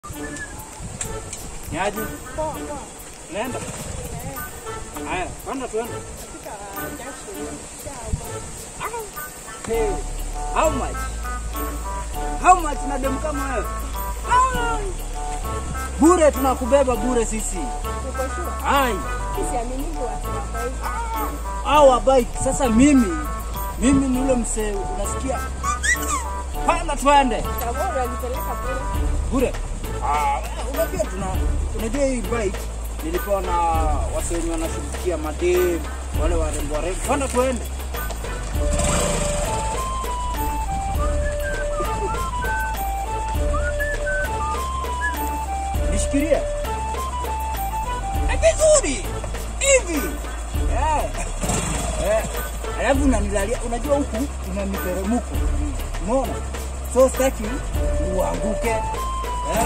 Niaje? Poa poa. Nenda. Haya, panda tuende. Katika junction sawa. Hey, how much? How much na demu kama wewe? Ah! Bure tunakubeba bure sisi. Uko sure? Ai, Sisi amini watu wa bike. au wa bike. Sasa mimi mimi ni ule msee unasikia? Panda tuende. Sababu unanipeleka kule. Bure. Ah, unajua tuna unajua hii bike nilipewa na wase wenye wanashughulikia madem wale warembo warembo. Panda tuende. Nishikilie. Eh, Vizuri. Hivi. Eh. Eh. Alafu unanilalia, unajua huku kuna miteremko. Umeona? So sitaki uanguke. Eh.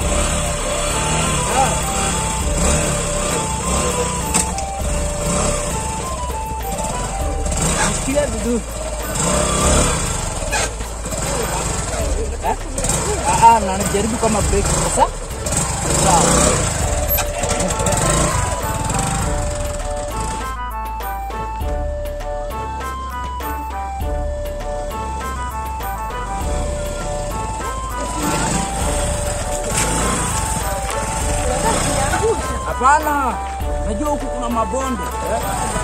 Ah. Nishikilie vizuri. Eh? Ah, ah, na najaribu kama break sasa. Sawa. Unataka kuniangusha. Hapana, najua huku kuna mabonde. Eh?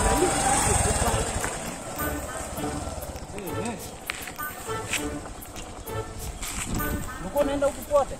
Eh, eh. Ulikuwa unaenda huku pote?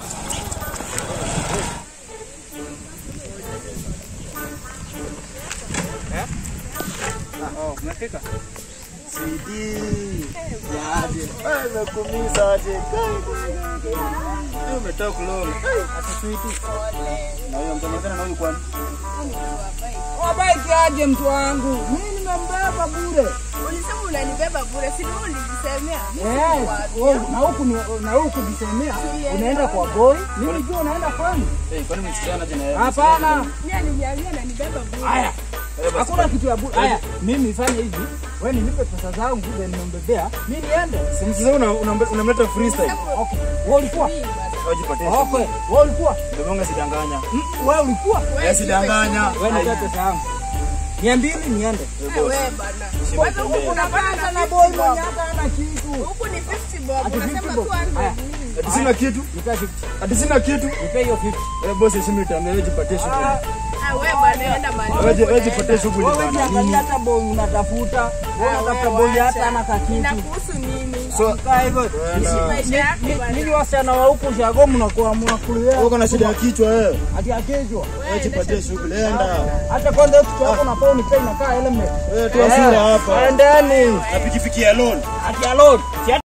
Eh? Ah, oh, umefika? Sidi. Yaje. Wewe umekumisa aje. Wewe umetoka kulala. Ati sweetie. Na huyo mtanizana na huyu kwani? Wabaiki aje mtu wangu? Mimi nimembeba bure. Ulisema unanibeba bure, si ndio ulijisemea? Yes, wewe na huku ni- na huku jisemea unaenda kwa boy. Mimi jua unaenda kwani? Eh, kwani msichana aje na yeye? Hapana. Mimi aliniambia ananibeba bure. Haya. Eh, basi Hakuna kitu ya bure. Haya, mimi fanye hivi. Wewe nilipe pesa zangu then nimbebea. Mimi niende. Si msichana una- una- unamleta freestyle. Okay. Wewe ulikuwa? Wajipatie. Okay. Wewe ulikuwa? Ndio monga sidanganya. Mm, Wewe ulikuwa? Eh, sidanganya. Wewe nipe pesa yangu. Mia mbili niende. Eh, wewe bana. Kwanza huku unapata na boy mwenye hata hana kitu. Huku ni 50 bob. Ati Unasema 50 bob. 200. Haya. Mm. Ati sina kitu. Nipe 50. Ati sina kitu. Nipe hiyo 50. Eh, boss heshima itaambia wewe jipatie shughuli. Ah, Ah, wewe bana enda mahali. Wewe ji- wewe unaenda. jipatie shughuli Wewe bana. jiangalia hata boy unatafuta. Wewe Ah, unatafuta wewe boy hata wacha. hana kakitu. Inakuhusu nini? So, Kaa hivyo. Wewe Maisha yako Ni- bana. Nini wasichana wa huku shago mnakuwa mnakulia. wewe uko na shida ya kichwa wewe. Ati akejwa. Wewe jipatie shughuli. Enda. Hata kwanza kitu yako unafaa unipe inakaa element. Wewe toa sura hapa. Endeni. Na pikipiki ya loan. Ati alone. Si